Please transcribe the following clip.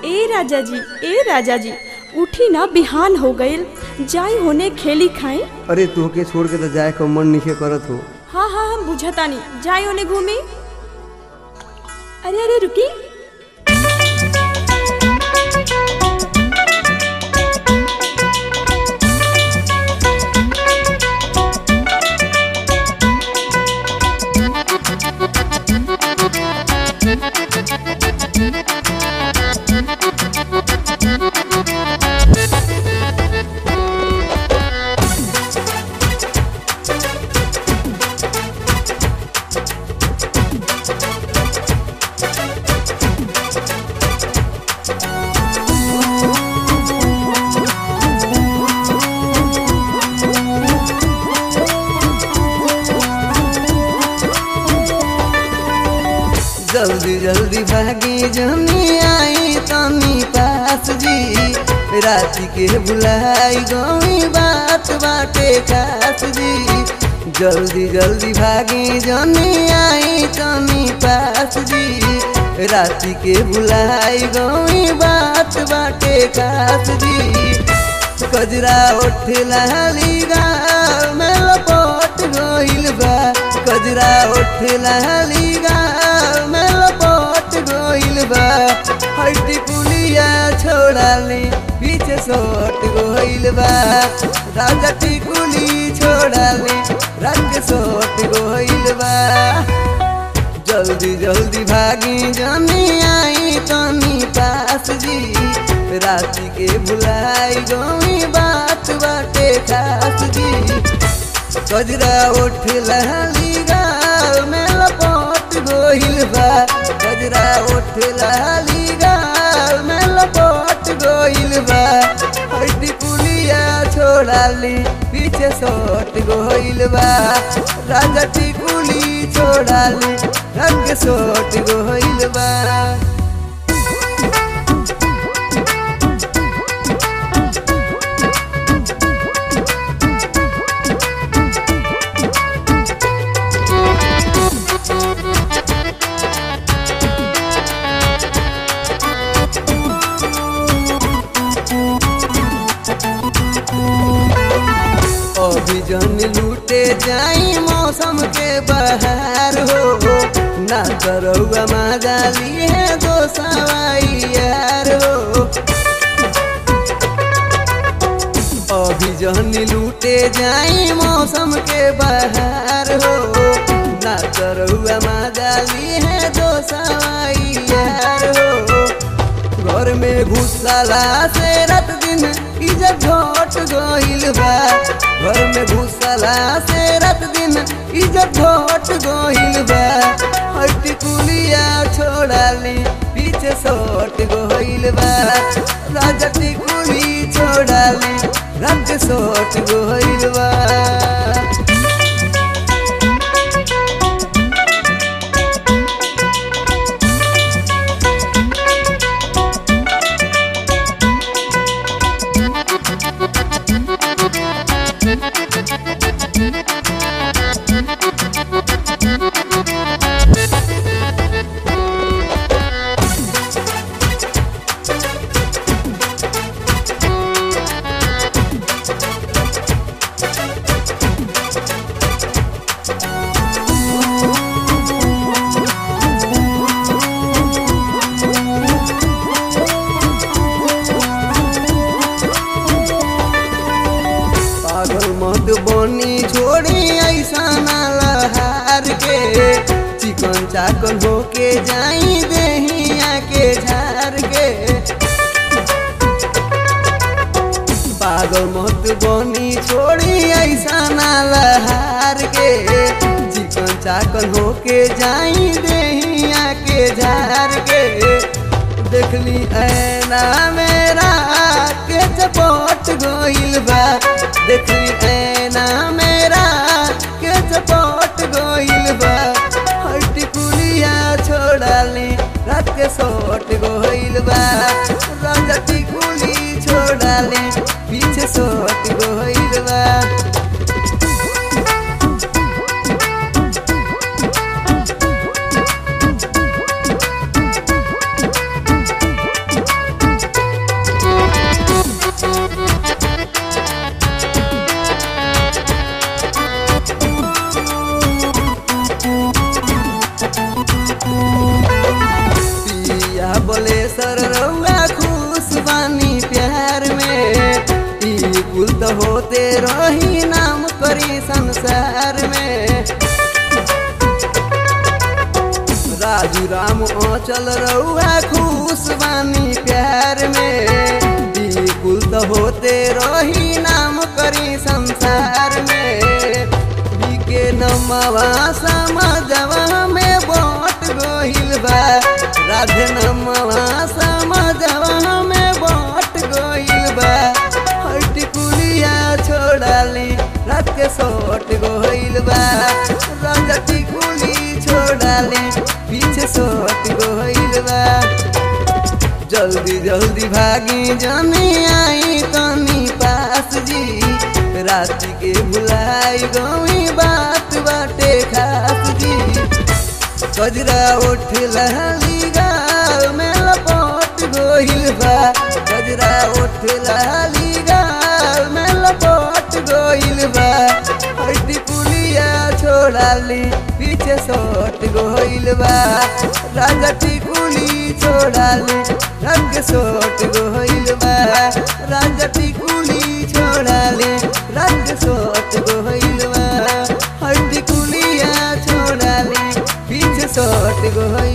ए राजा जी ए राजा जी उठी ना बिहान हो गईल जाई होने खेली खाई अरे तोहके छोड़ के तो जाए का मन नहीं करत हो हाँ हाँ हम बुझतानी जाई होने घूमी अरे अरे रुकी जल्दी जल्दी भागी जमी आई तनी पास जी राति के बुलाई गई बात बाटे खास जी जल्दी जल्दी भागी जमी आई तनी पास जी राति के बुलाई गई बात बाटे खास जी कजरा उठला लीगा में लपट गइल बा कजरा उठला लीगा में लपट गइल बा हड्डी पुलिया छोड़ाली पीछे सोट गइल बा राजा टिकुली छोड़ाली रंग सोट गइल बा जल्दी जल्दी भागी जानी आई तनी पास जी राति के भुलाई गई बात बाटे खास जी कजरा उठ लहली गाल में लपट गोहिल बा कजरा उठ लहली गाल में लपट गोहिल बा हड्डी पुलिया छोड़ाली पीछे सोट गोहिल बा राजा टिकुली छोड़ाली रंग सोट गोहिल बा अभी जन लूटे जाई मौसम के बहार हो ना करौआ माजाली है दो सवाई यार हो अभी जन लूटे जाई मौसम के बहार हो ना करौआ माजाली है दो सवाई यार हो घर में घुसला से रात दिन इज्जत घट गइल बा घर में घुसला से रात दिन इज्जत घट गइल बा हट्टी कुलिया छोड़ाली पीछे सोट गइल बा राजा टिकुली छोड़ाली रंग सोट गइल बा पागल मत बनी छोड़ी ऐसा लहार के चिकन चाकन होके जाई देहिया के झार के पागल मत बनी छोड़ी ऐसा लहार के चिकन चाकन होके जाई देहिया के झार के देखली ऐना मेरा के चपोट गइल बा देखली ऐना मेरा के चपोट गइल बा हट्टी पुलिया छोड़ाली रात के सोट गइल बा रंगती कुली छोड़ाली पीछे सोट गइल बा होते रही नाम करी संसार में राजू राम चल रहुआ खुश बानी प्यार में बिल्कुल तो होते रही नाम करी संसार में के नमवा समझवा में बोट गोहिल बा राधे नमवा समझवा में बोट गोहिल बा हट कुलिया छोड़ाली रात के सोट गोहिल बा रंगती कुली छोड़ाली पीछे सोट गोहिल बा जल्दी जल्दी भागी जनी आई तनी पास जी रात के भुलाई गई बात बाटे खास जी गजरा उठ लहली गाल में लपट गोहिल बा गजरा उठ लहली गाल में लपट गोहिल बा हटी पुलिया छोड़ाली पीछे सोट गोहिल बा राजा टिकुली छोड़ाली रंग सोट गोहिल बा राजा टिकुली छोड़ाली रंग सोट गोहिल बा हटी कुलिया छोड़ाली पीछे सोट गोहिल